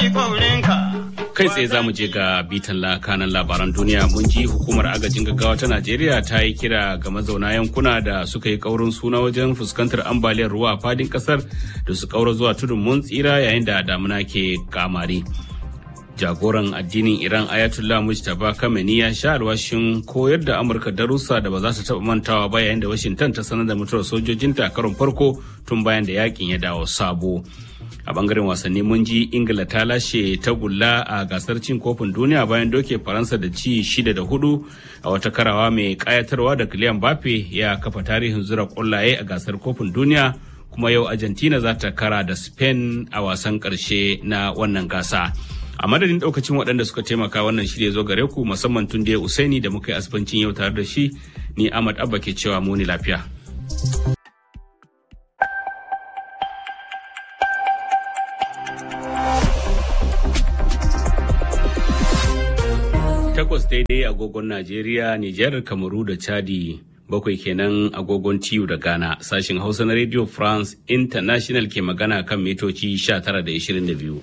kai tsaye za mu je ga bitan kanan labaran duniya mun ji hukumar agajin gaggawa ta najeriya ta yi kira ga mazauna yankuna da suka yi kaurin suna wajen fuskantar ambaliyar ruwa a fadin kasar da su kaura zuwa tudun mun tsira yayin da damuna ke kamari jagoran addinin iran ayatollah mujtaba kameni ya sha alwashin koyar da amurka darussa da ba za su taɓa mantawa ba yayin da washington ta sanar da mutuwar sojojinta a karon farko tun bayan da yakin ya dawo sabo a bangaren wasanni mun ji ingila ta lashe tagulla a gasar cin kofin duniya bayan doke faransa da ci shida da hudu a wata karawa mai kayatarwa da kiliyan bafe ya kafa tarihin zura kwallaye a gasar kofin duniya kuma yau argentina za ta kara da spain a wasan karshe na wannan gasa a madadin daukacin waɗanda suka taimaka wannan shirya zo gare ku musamman tun da usaini da muka yi asibancin yau tare da shi ni ahmad abba ke cewa muni lafiya takwas daidai agogon Najeriya, Nijar, Kamaru da Chadi. Bakwai kenan agogon TU da Ghana. Sashin Hausa na Radio France International ke magana kan mitoci 19 da 22.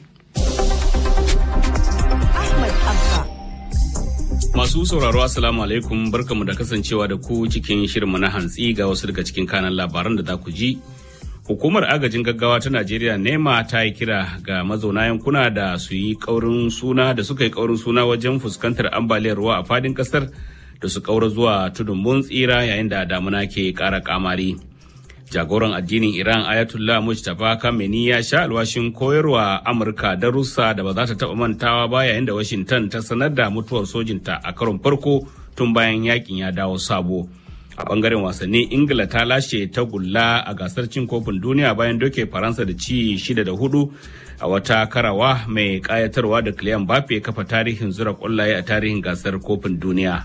Masu sauraro Assalamu alaikum barkamu da kasancewa da ku cikin shirinmu na hantsi ga wasu daga cikin kanan labaran da za ku ji. Hukumar agajin gaggawa ta Najeriya nema ta yi kira ga mazauna yankuna da su yi kaurin suna da suka yi kaurin suna wajen fuskantar ambaliyar ruwa a fadin kasar da su kaura zuwa tudun mun tsira yayin da damuna ke kara kamari. Jagoran addinin Iran Ayatollah Mujtaba Kameni ya sha alwashin koyarwa Amurka darussa da ba za ta taba mantawa ba yayin da Washington ta sanar da mutuwar sojinta a karon farko tun bayan yakin ya dawo sabo. a bangaren wasanni ingila ta lashe tagulla a gasar cin kofin duniya bayan doke faransa da ci shida da hudu a wata karawa mai kayatarwa da kiliyan bafe kafa tarihin zura kwallaye a tarihin gasar kofin duniya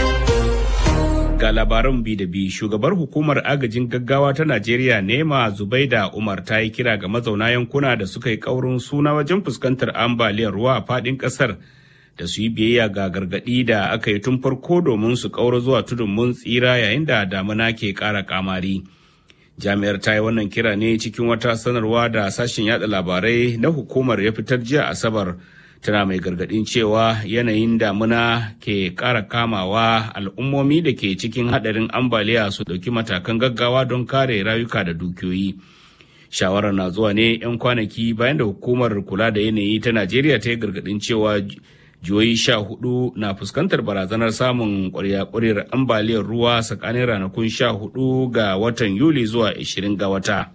ga labaran bi da bi shugabar hukumar agajin gaggawa ta najeriya nema zubaida umar ta yi kira ga mazauna yankuna da suka yi kaurin suna wajen fuskantar ambaliyar ruwa a fadin kasar da su yi biyayya ga gargaɗi da aka yi tun farko domin su ƙaura zuwa tudun mun tsira yayin da damuna ke ƙara kamari. Jami'ar ta yi wannan kira ne cikin wata sanarwa da sashen yada labarai na hukumar ya fitar jiya Asabar tana mai gargaɗin cewa yanayin damuna ke ƙara kamawa al'ummomi da ke cikin haɗarin ambaliya su ɗauki matakan gaggawa don kare rayuka da dukiyoyi. Shawarar na zuwa ne 'yan kwanaki bayan da hukumar kula da yanayi ta Najeriya ta yi gargaɗin cewa jihohi sha hudu na fuskantar barazanar samun kwarya-kwaryar ambaliyar ruwa tsakanin ranakun sha hudu ga watan yuli zuwa 20 ga wata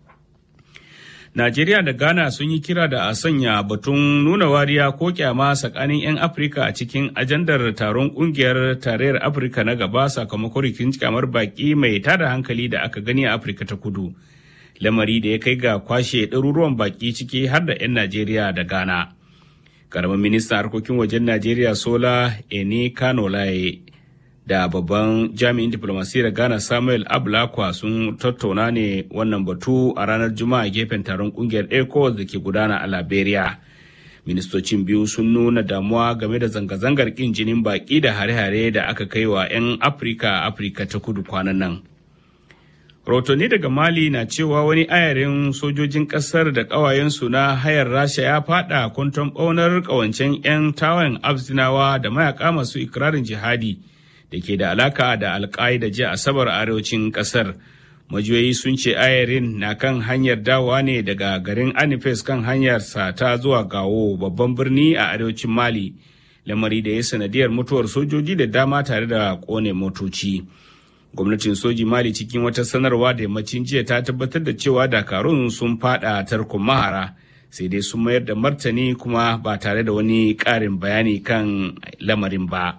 najeriya da ghana sun yi kira da a sanya batun nuna wariya ko kyama tsakanin 'yan afirka a cikin ajandar taron kungiyar tarayyar afirka na gaba sakamakon rikin kyamar baki mai tada hankali da aka gani a afirka ta kudu lamari da ya kai ga kwashe ɗaruruwan baki ciki har da 'yan najeriya da ghana karamin ministan harkokin wajen najeriya sola eni kanolaye da babban jami'in diplomasiyyar ghana samuel ablakwa sun tattauna ne wannan batu a ranar juma'a gefen taron kungiyar ecowas da ke gudana a liberia ministocin biyu sun nuna damuwa game da zanga-zangar kin jinin baki da hare-hare da aka kai wa 'yan afirka afirka ta kudu kwanan nan Rotoni daga Mali na cewa wani ayarin sojojin ƙasar da ƙawayensu na hayar Rasha ya fada kwanton ɓaunar ƙawancen 'yan tawayen Abzinawa da mayaka masu ikirarin jihadi da ke da alaka da alƙa'ida jiya Asabar arewacin ƙasar. Majiyoyi sun ce ayarin na kan hanyar dawowa ne daga garin Anifes kan hanyar sa ta zuwa Gawo babban birni a arewacin Mali, lamari da ya sanadiyar mutuwar sojoji da dama tare da ƙone motoci. gwamnatin soji mali cikin wata sanarwa da yammacin jiya ta tabbatar da cewa dakarun sun fada tarkon mahara sai dai sun mayar da martani kuma ba tare da wani ƙarin bayani kan lamarin ba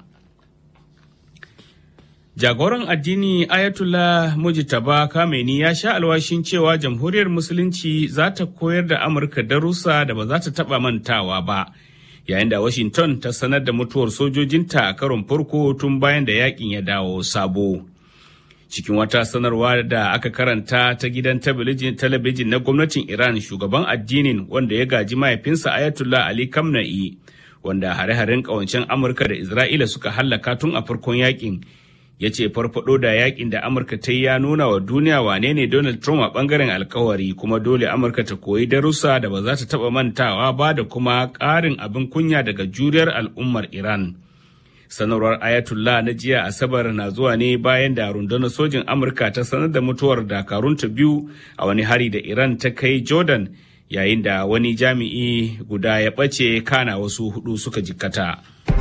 jagoran addini ayatollah mujtaba kameni ya sha alwashin cewa jamhuriyar musulunci za ta koyar da amurka darussa da ba za ta taba mantawa ba yayin da washington ta sanar da mutuwar sojojinta a karon farko tun bayan da yakin ya dawo sabo cikin wata sanarwa da aka karanta ta gidan talabijin na gwamnatin iran shugaban addinin wanda ya gaji mahaifinsa ayatollah ali kamna'i wanda hare-haren kawancen amurka da isra'ila suka hallaka tun a farkon yakin ya ce farfado da yakin da amurka ta yi ya nuna wa duniya wane ne donald trump a bangaren alkawari kuma dole amurka ta koyi darussa da ba za ta taba mantawa ba da kuma ƙarin abin kunya daga juriyar al'ummar iran sanarwar ayatollah na jiya asabar na zuwa ne bayan da rundunar sojin amurka ta sanar da mutuwar dakarunta biyu a wani hari da iran ta kai jordan yayin da wani jami'i guda ya ɓace kana wasu hudu suka jikkata.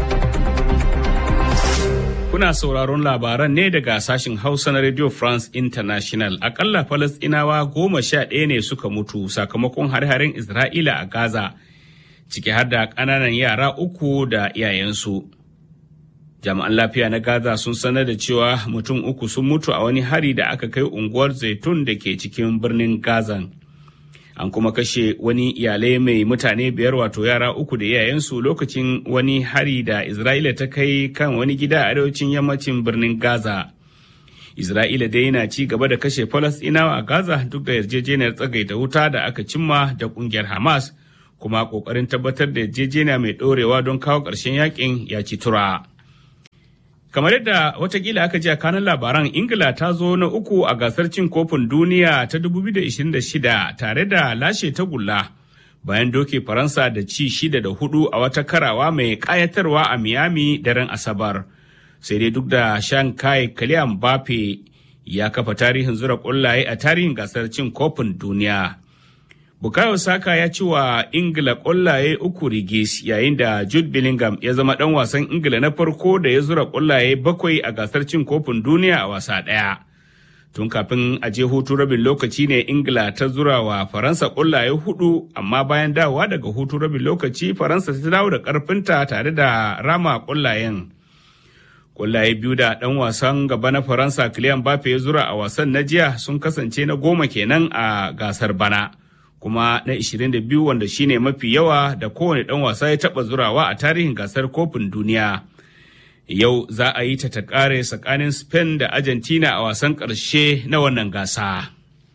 Kuna sauraron labaran ne daga sashen Hausa na Radio France International. Akalla Falasɗinawa goma sha ɗaya ne suka mutu sakamakon har-harin Isra'ila a Gaza, ciki har da ƙananan yara uku da iyayensu. Jami'an lafiya na Gaza sun sanar da cewa mutum uku sun mutu a wani hari da aka kai unguwar Zaitun da ke cikin birnin Gaza. an kuma kashe wani iyalai mai mutane biyar wato yara uku da iyayensu lokacin wani hari da isra'ila ta kai kan wani gida a arewacin yammacin birnin gaza isra'ila dai yana ci gaba da kashe falasɗinawa a gaza duk da yarjejeniyar tsagaita wuta da aka cimma da kungiyar hamas kuma kokarin tabbatar da yarjejeniya mai ɗorewa don kawo ƙarshen yakin ya ci tura kamar yadda watakila aka ji a kanan labaran ingila ta zo na uku a gasar cin kofin duniya ta 2026 tare da lashe tagulla bayan doke faransa da ci shida da hudu a wata karawa mai kayatarwa a miami daren asabar sai dai duk da shan kai kaliyan bafe ya kafa tarihin zura kullaye a tarihin gasar cin kofin duniya Bukayo Saka ya ci wa Ingila ƙwallaye uku rigis yayin da Jude Bellingham ya zama ɗan wasan Ingila na farko da ya zura ƙwallaye bakwai a gasar cin kofin duniya a wasa ɗaya. Tun kafin a je hutu rabin lokaci ne Ingila ta zura wa Faransa ƙwallaye hudu amma bayan dawowa daga hutu rabin lokaci Faransa ta dawo da ƙarfinta tare da rama ƙwallayen. Ƙwallaye biyu da ɗan wasan gaba na Faransa Kylian Mbappe ya zura a wasan na jiya sun kasance na goma kenan a gasar bana. kuma na 22 wanda shine mafi yawa da kowane ɗan wasa ya taɓa zurawa a tarihin gasar kofin duniya. Yau za a yi ta ta ƙare tsakanin Spain da Argentina a wasan ƙarshe na wannan gasa.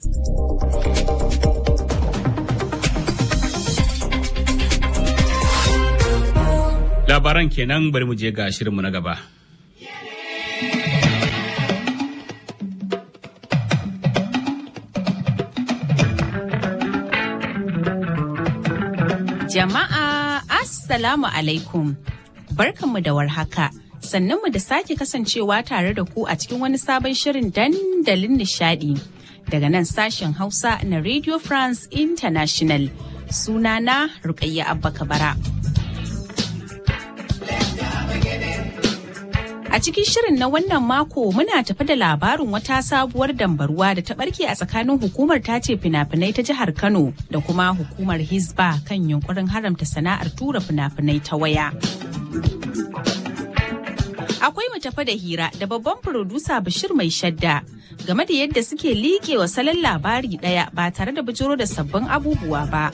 Labaran kenan bari mu je ga shirinmu na gaba. Jama'a Assalamu alaikum. Barkanmu da warhaka. Sannanmu da sake kasancewa tare da ku a cikin wani sabon shirin dandalin nishadi. Daga nan sashen Hausa na Radio France International. Sunana Rukayya Abba Kabara. A cikin shirin na wannan mako muna tafi da labarin wata sabuwar dambaruwa da ta barke a tsakanin hukumar tace fina-finai ta jihar Kano da kuma hukumar Hizba kan yunkurin haramta sana'ar tura fina-finai ta waya. Akwai mu tafi da hira da babban furodusa Bashir mai shadda game da yadda suke liƙe wa salon labari ɗaya ba tare da bijiro da sabbin abubuwa ba.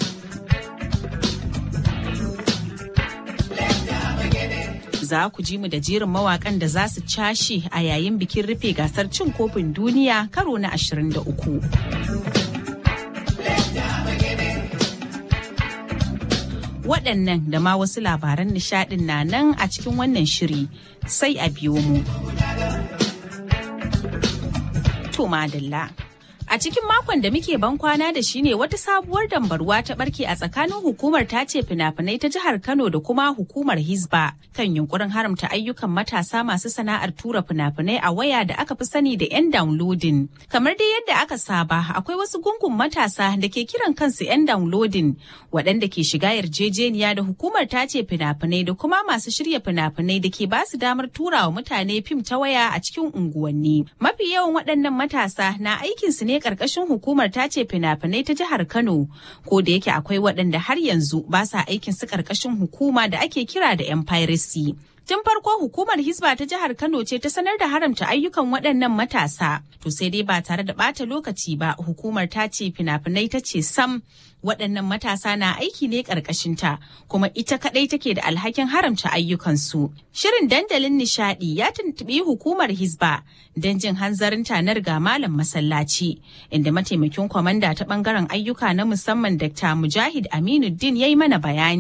za ku ji mu da jerin mawakan da za su cashe a yayin bikin rufe gasar cin kofin duniya karo na 23. Waɗannan da ma wasu labaran nishaɗin na nan a cikin wannan shiri sai a biyo mu. To madalla. A cikin makon da muke ban kwana da shi ne wata sabuwar dambarwa ta barke a tsakanin hukumar tace fina-finai ta jihar Kano da kuma hukumar Hizba kan yunkurin haramta ayyukan matasa masu sana'ar tura fina-finai a waya da aka fi sani da 'yan downloading. Kamar dai yadda aka saba akwai wasu gungun matasa da ke kiran kansu 'yan downloading waɗanda ke shiga yarjejeniya da hukumar tace fina-finai da kuma masu shirya fina-finai da ke basu damar tura wa mutane fim ta waya a cikin unguwanni. Mafi yawan waɗannan matasa na aikinsu ne karkashin hukumar tace fina-finai ta jihar Kano ko da yake akwai waɗanda har yanzu ba sa aikin su karkashin hukuma da ake kira da 'yan piracy. Tun farko hukumar Hisba ta jihar Kano ce ta sanar da haramta ayyukan waɗannan matasa. To sai dai ba tare da ɓata lokaci ba hukumar ta ce fina-finai ta ce sam waɗannan matasa na aiki ne ƙarƙashinta kuma ita kaɗai take da alhakin haramta ayyukansu. Shirin dandalin nishaɗi ya tuntuɓi hukumar Hisba don jin hanzarin tanar ga malam masallaci inda mataimakin kwamanda ta ɓangaren ayyuka na musamman Dr. Mujahid Aminuddin ya yi mana bayani.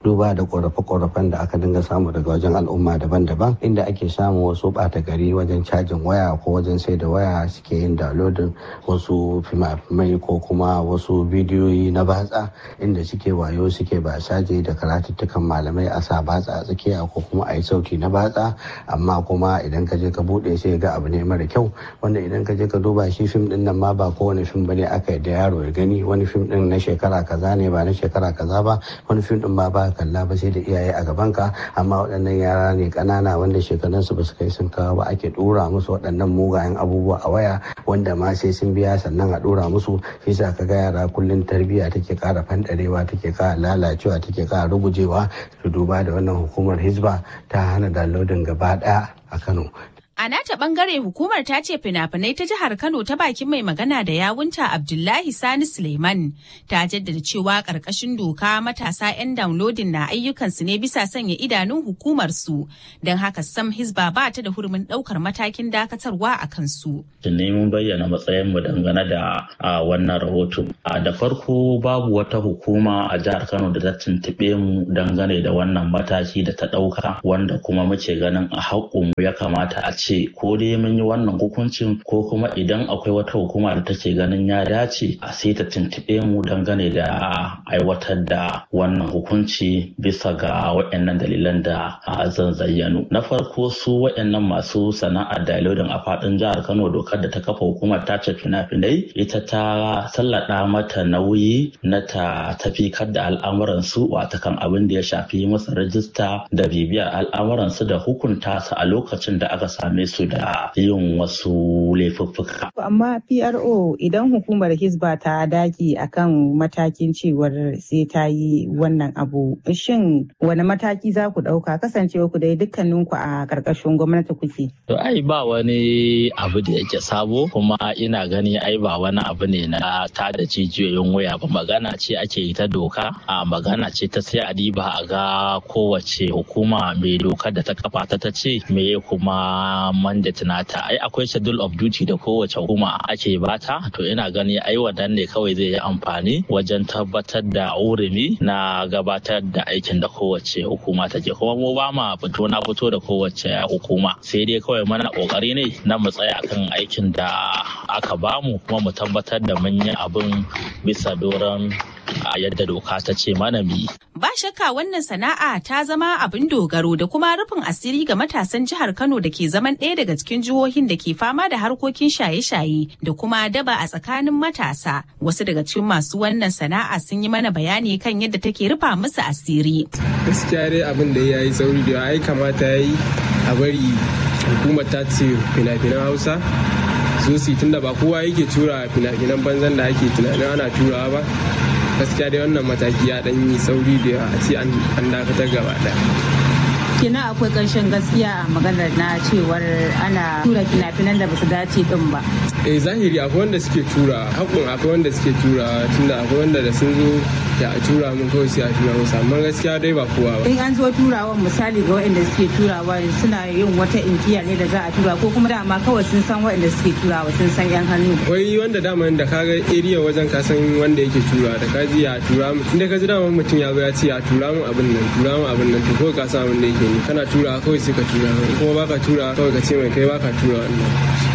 duba da korafe-korafen da aka dinga samu daga wajen al'umma daban-daban inda ake samun wasu ɓata gari wajen cajin waya ko wajen sai da waya suke yin downloading wasu fimafimai ko kuma wasu bidiyoyi na batsa inda suke wayo suke ba saje da karatuttukan malamai a sa batsa a tsakiya ko kuma a yi sauti na batsa amma kuma idan ka je ka bude sai ga abu ne mara kyau wanda idan ka je ka duba shi fim din nan ma ba kowane fim bane aka yi da yaro ya gani wani fim din na shekara kaza ne ba na shekara kaza ba wani fim din ma ba kalla ba sai da iyaye a gaban ka amma waɗannan yara ne ƙanana wanda shekarunsu ba su kai sun kawo ba ake dora musu waɗannan mugayen abubuwa a waya wanda ma sai sun biya sannan a dora musu shi sa ka ga yara kullum tarbiyya take ƙara fanɗarewa take ƙara lalacewa take ƙara rugujewa su duba da wannan hukumar hizba ta hana downloading gaba ɗaya a kano A nata bangare hukumar ta ce fina-finai ta jihar Kano ta bakin mai magana da yawunta Abdullahi Sani Suleiman ta jaddada cewa ƙarƙashin doka matasa 'yan downloading na ayyukansu ne bisa sanya idanun hukumar su don haka sam Hisba ba ta da hurumin ɗaukar matakin dakatarwa a kansu. ne mun bayyana matsayin mu dangane da wannan rahoto. Da farko babu wata hukuma a jihar Kano da ta tuntuɓe mu dangane da wannan mataki da ta ɗauka wanda kuma muke ganin a haƙƙinmu ya kamata a ce ko dai mun yi wannan hukuncin ko kuma idan akwai wata hukuma da take ganin ya dace a sai ta tuntuɓe mu dangane da aiwatar da wannan hukunci bisa ga waɗannan dalilan da zan zayyano. Na farko su waɗannan masu sana'ar dalilin a faɗin jihar Kano dokar da ta kafa hukumar tace fina-finai ita ta sallada mata nauyi na ta tafikar da al'amuran su watakan abin da ya shafi masa rajista da bibiyar al'amuran su da hukunta su a lokacin da aka sami same su da yin wasu laifuffuka. Amma PRO idan hukumar Hisba ta daki akan matakin cewar sai ta yi wannan abu. Shin wani mataki za ku ɗauka kasancewa ku dai dukkaninku a ƙarƙashin gwamnati kuke? To ai ba wani abu da yake sabo kuma ina gani ai ba wani abu ne na ta da jijiyoyin waya ba magana ce ake yi ta doka a magana ce ta sai a diba a ga kowace hukuma mai dokar da ta kafa ta ta ce me kuma mandate nata ai akwai schedule of duty da kowace hukuma ake bata to ina gani ai wannan ne kawai zai yi amfani wajen tabbatar da urumi na gabatar da aikin da kowace hukuma take kuma mu ba ma fito na fito da kowace hukuma sai dai kawai mana kokari ne na mu tsaya kan aikin da aka bamu kuma mu tabbatar da mun yi abin bisa doron a yadda doka ta ce mana mi. Ba shakka wannan sana'a ta zama abin dogaro da kuma rufin asiri ga matasan jihar Kano da ke zaman ɗaya daga cikin jihohin da ke fama da harkokin shaye-shaye da kuma daba a tsakanin matasa. Wasu daga cikin masu wannan sana'a sun yi mana bayani kan yadda take rufa musu asiri. Gaskiya dai abin da ya yi sauri da ai kamata ya yi a bari hukumar ta ce fina-finan Hausa zo su tunda ba kowa yake tura fina-finan banzan da ake tunanin ana turawa ba gaskiya dai wannan mataki ya dan yi sauri da a ce an dakatar gaba daya kina akwai ƙarshen gaskiya a maganar na cewar ana tura fina-finan da basu dace din ba eh zahiri akwai wanda suke tura hakun akwai wanda suke tura tunda akwai wanda da sun zo ya tura mun kawai sai a tura musu amma gaskiya dai ba kowa ba in an zo turawa misali ga waɗanda suke turawa suna yin wata inkiya ne da za a tura ko kuma dama kawai sun san waɗanda suke turawa sun san yan hannu akwai wanda dama da kaga area wajen ka san wanda yake tura da ka ji ya tura mu inda ka ji dama mutum ya zo ya ce ya tura mu abin nan tura mu abin nan to kawai ka san abin da yake ni kana tura kawai sai ka tura kuma baka tura kawai ka ce mai kai baka tura wannan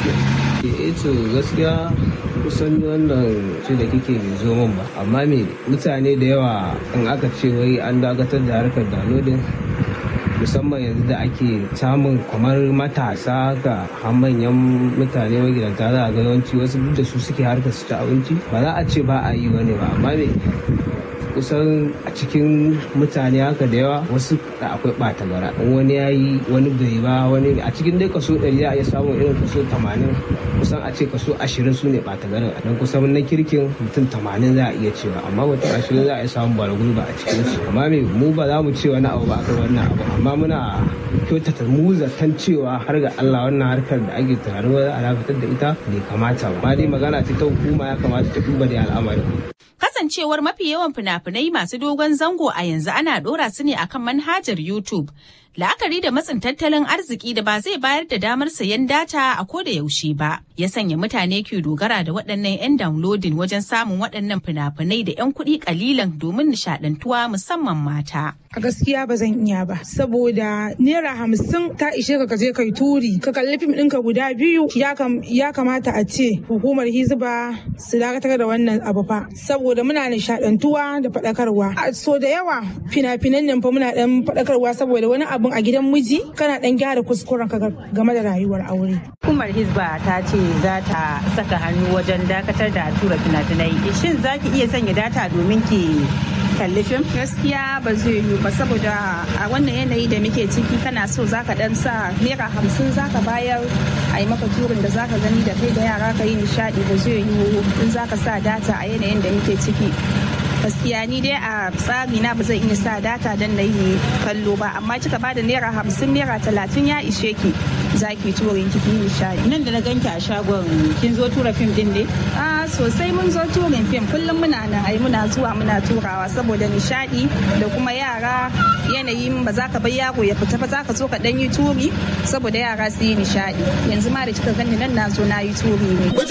eh to gaskiya kusan wannan ce da kike zo min ba amma me mutane da yawa in aka ce wai an dakatar da harkar downloading musamman yanzu da ake samun kamar matasa ga manyan mutane magidanta za a ga yawanci wasu duk da su suke harkar su ta abinci ba za a ce ba a yi wani ba amma me kusan a cikin mutane haka da yawa wasu da akwai ɓata gara in wani ya yi wani bai ba wani a cikin dai kaso ɗari za a iya samun irin kaso tamanin kusan a ce kaso ashirin su ne ɓata garin don kusan na kirkin mutum tamanin za a iya cewa amma mutum ashirin za a iya samun bara gurba a cikin su amma me mu ba za mu ce wani abu ba akan wannan abu amma muna kyautata mu zaton cewa har ga Allah wannan harkar da ake tunanin wani a dakatar da ita bai kamata ba amma dai magana ce ta hukuma ya kamata ta duba da al'amarin kasancewar mafi yawan fina-finai masu dogon zango a yanzu ana dora su ne akan manhajar YouTube. La'akari da matsin tattalin arziki da ba zai bayar da damar sayan data a ko da yaushe ba, ya sanya mutane ke dogara da waɗannan 'yan downloading wajen samun waɗannan fina-finai da 'yan kuɗi kalilan domin nishaɗantuwa musamman mata. A gaskiya ba zan iya ba, saboda naira hamsin ta ishe ka je kai turi, ka kalli fim ɗinka guda biyu ya kamata a ce hukumar hizba su dakatar da wannan abu fa, saboda muna nishaɗantuwa da faɗakarwa. So da yawa fina-finan nan fa muna ɗan faɗakarwa saboda wani abun a gidan miji kana ɗan gyara kuskuren ka game da rayuwar aure. Hukumar hizba ta ce za ta saka hannu wajen dakatar da tura fina-finai. Shin za ki iya sanya data domin ki kalli fim? Gaskiya ba zai yiwu ba saboda a wannan yanayi da muke ciki kana so zaka dan sa naira hamsin zaka bayar a yi maka turin da zaka gani da kai da yara ka yi nishadi ba zai yiwu in zaka sa data a yanayin da muke ciki. gaskiya ni dai a tsari na ba zan iya sa data don na yi kallo ba amma kika bada naira hamsin naira talatin ya ishe ki za ki turin ki nishadi. Nan da na ganki a shagon kin zo tura fim din ne? A sosai mun zo turin fim kullum muna nan ai muna zuwa muna turawa saboda nishadi da kuma yara yanayin ba za ka bar yaro ya fita ba za ka zo ka dan yi turi saboda yara su yi nishadi yanzu ma da kika gani nan na zo na yi turi ne.